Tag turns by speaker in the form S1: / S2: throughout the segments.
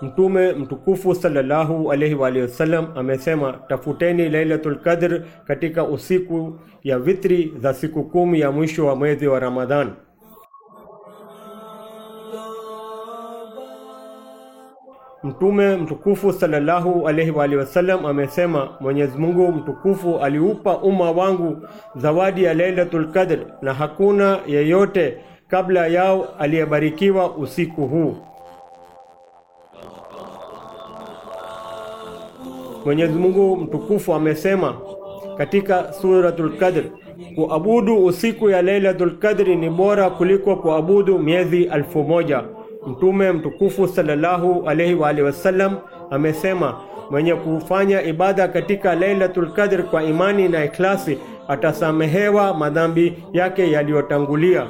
S1: Mtume mtukufu sallallahu alaihi wa alihi wasallam amesema, tafuteni Lailatul Qadr katika usiku ya witri za siku kumi ya mwisho wa mwezi wa Ramadhan. Mtume mtukufu sallallahu alaihi wa alihi wasallam amesema, Mwenyezi Mungu mtukufu aliupa umma wangu zawadi ya Lailatul Qadr na hakuna yeyote kabla yao aliyebarikiwa usiku huu. Mwenyezi Mungu mtukufu amesema katika Suratul Qadr, kuabudu usiku ya Lailatul Qadri ni bora kuliko kuabudu miezi alfu moja. Mtume mtukufu sallallahu alaihi wa alihi wasallam amesema, mwenye kufanya ibada katika Lailatul Qadr kwa imani na ikhlasi atasamehewa madhambi yake yaliyotangulia.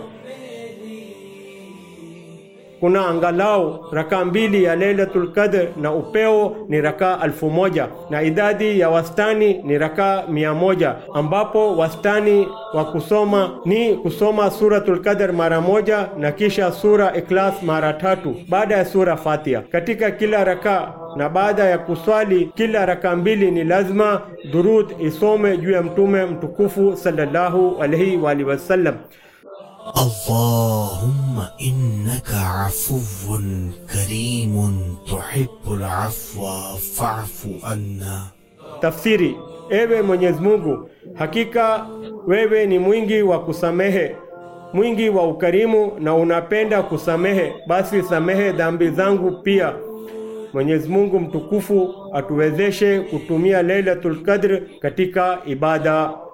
S1: Kuna angalau raka mbili ya Lailatul Qadr na upeo ni raka alfu moja na idadi ya wastani ni raka mia moja ambapo wastani wa kusoma ni kusoma Suratul Qadr mara moja na kisha sura Ikhlas mara tatu baada ya sura Fatiha katika kila raka na baada ya kuswali kila raka mbili ni lazima durud isome juu ya mtume mtukufu sallallahu alaihi wa alihi wasallam.
S2: اللهم إنك عفو كريم تحب العفو فاعف عنا
S1: Tafsiri: Ewe Mwenyezi Mungu, hakika wewe ni mwingi wa kusamehe, mwingi wa ukarimu na unapenda kusamehe, basi samehe dhambi zangu pia. Mwenyezi Mungu mtukufu atuwezeshe kutumia Lailatul Qadr katika ibada